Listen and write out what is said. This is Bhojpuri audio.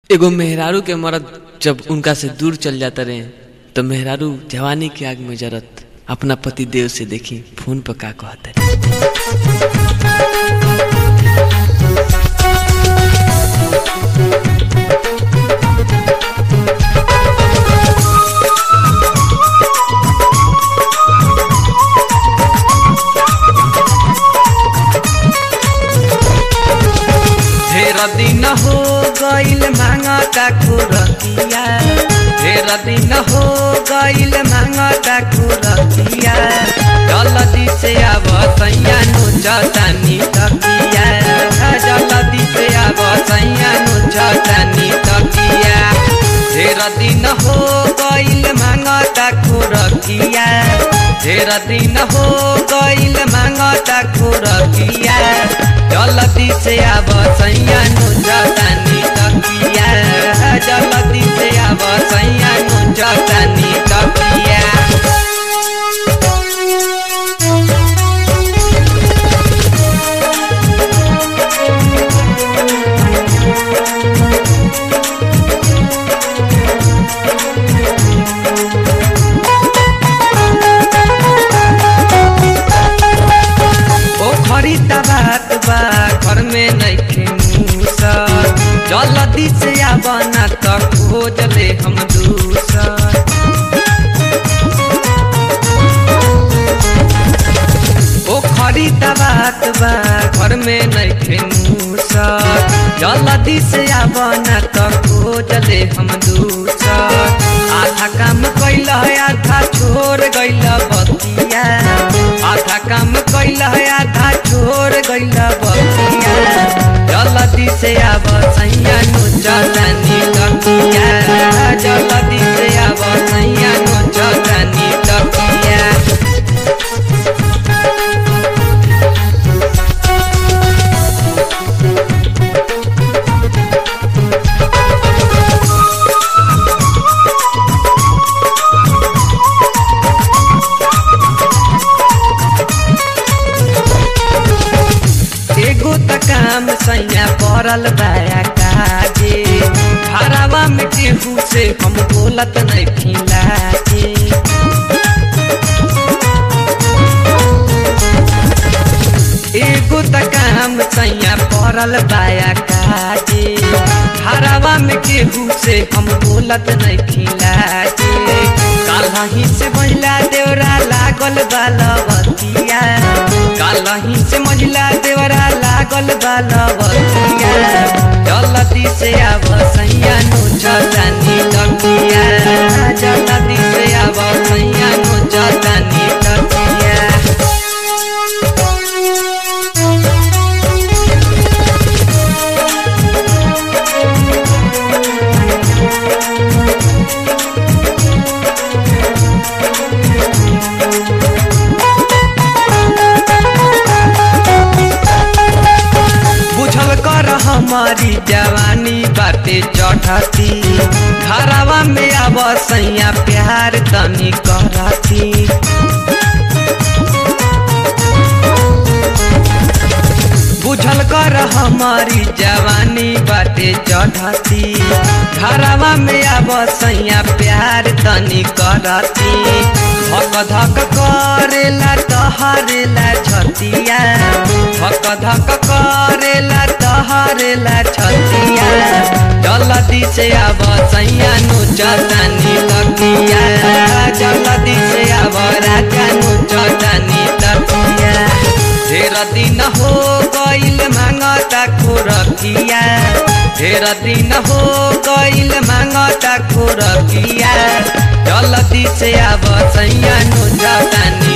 एगो मेहरारू के मरद जब उनका से दूर चल जाता रहे तो मेहरारू जवानी की आग में जरत अपना पति देव से देखी फोन पर का कहता ढेर दिन हो गईल मांगता खुरतिया ढेर दिन हो गईल मांगता खुरतिया जल्दी से आब सैया नु जतानी तकिया जल्दी से आब सैया नु जतानी तकिया ढेर दिन हो गईल मांगता खुरतिया ढेर दिन हो गईल मांगता खुरतिया जल्दी से आब सैया नु जतानी तकिया जल्दी से आब सैया नु जतानी तकिया ओ खरीदा बात बा घर में नइखे मूसर जल्दी से आबना त खोज ले हम दूसर ओ खरीदा बात बा घर में नइखे मूसर जल्दी से आबना त खोज ले हम दूसर आधा काम कैल आधा छोड़ गइल बतिया आधा काम कैल आधा छोड़ गइल बतिया जल्दी से आब सैया नु जलानी तकिया जल्दी से आब सैया नु जलानी तकिया एगो त काम सैया पड़ल बाया काजे घरवा में केहू से हम बोलत नहीं खिलाजे एगो त काम सैया पड़ल बाया काजे घरवा में केहू से हम बोलत नहीं खिलाजे कालही से महिला देवरा लागल बालवतिया कालही से महिला देवरा लागल बालवतिया जल्दी से आब सैया नु जलानी तकिया जल्दी से आब सैया नु जलानी तकिया बुझल कर हमारी जवानी बाटे चढ़ती घरवा में अब सैया प्यार तनी करती बुझल कर हमारी जवानी बाटे चढ़ती घरवा में अब सैया प्यार तनी करती धक धक करेला तहरेला छतिया धक धक करेला तहरेला छतिया जल्दी से अब सैया नु जलानी तकिया जल्दी से अब राजा नु जलानी तकिया ढेर दिन हो गईल मांगता खुरकिया ढेर दिन हो गईल मांगता खुरकिया जल्दी से आब सैया नु जलानी